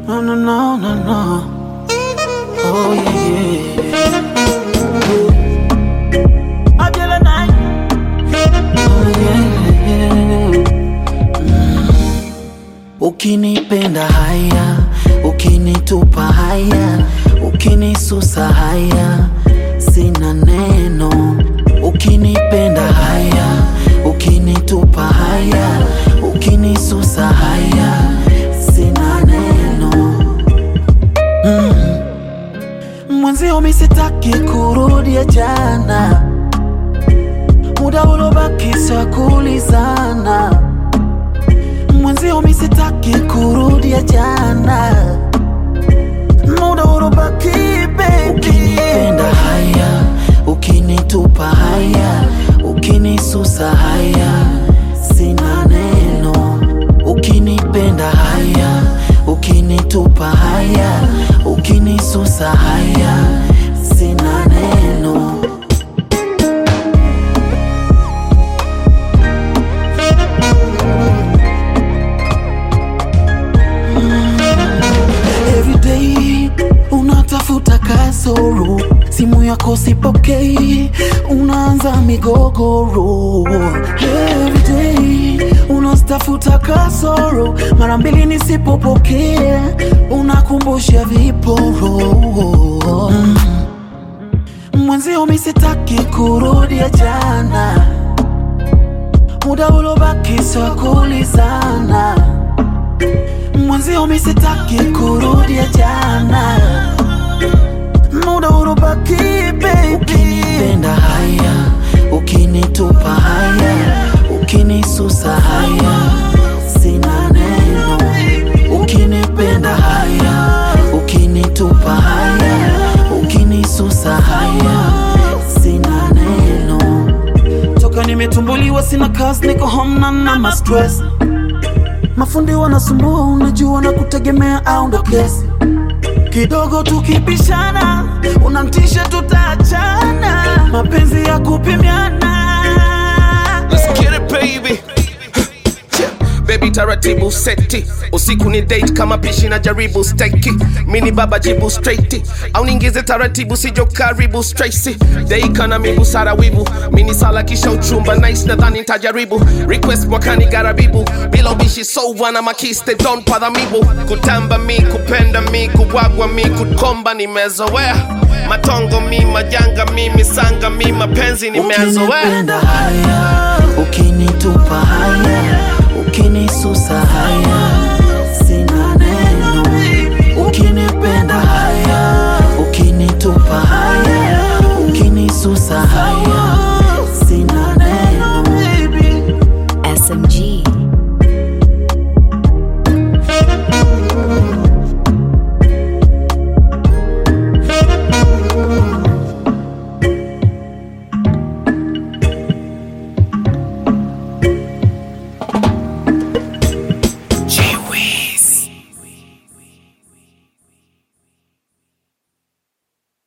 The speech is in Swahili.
No, no, no, no, no. Oh, yeah, yeah. Ajala night. Oh, yeah, yeah. Mm. Ukinipenda haya, ukinitupa haya, ukinisusa haya, sina neno. Ukinipenda haya, ukinitupa haya, ukinisusa haya, sina neno. Mm. Mwenzio mi sitaki kurudia jana, muda ulobaki sa kulizana. Mwenzio mi sitaki kurudia jana, muda ulobaki baby. Ukinipenda haya, ukinitupa haya, ukinisusa haya, sina neno. Ukinipenda haya, ukinitupa haya, ukinisusa haya, sina neno. Everyday unatafuta kasoro, simu yako sipokei, unaanza migogoro. Everyday unastafuta kasoro, mara mbili nisipopokea, unakumbusha viporo. Mm. Mwenzio mi sitaki kurudia jana, muda ulobaki sa kulizana mwenzio mi sitaki kurudia jana, muda ulobaki baby. Ukinipenda haya, ukinitupa haya, ukinisusa haya, sina neno. Ukinipenda haya, ukinitupa haya, ukinisusa haya, sina neno. Toka nimetumbuliwa sina kazi, niko home na na ma stress mafundi wanasumbua, unajua na kutegemea au ndo kesi kidogo tukipishana, unamtisha tutaachana, mapenzi ya kupimiana. Let's get it baby Yeah. Baby taratibu seti usiku ni date kama pishi na jaribu steki mini baba jibu straight au ningize taratibu sijo karibu Tracy deika na mibu sara wibu mini sala kisha uchumba nice nadhani nitajaribu request mwakani garabibu bila ubishi so wana makiste don padha mibu kutamba mi kupenda mi kuwagwa mi kukomba nimezoea matongo mi majanga mi misanga mi mapenzi nimezoea Ukinipenda haya, ukinitupa haya, ukinisusa haya,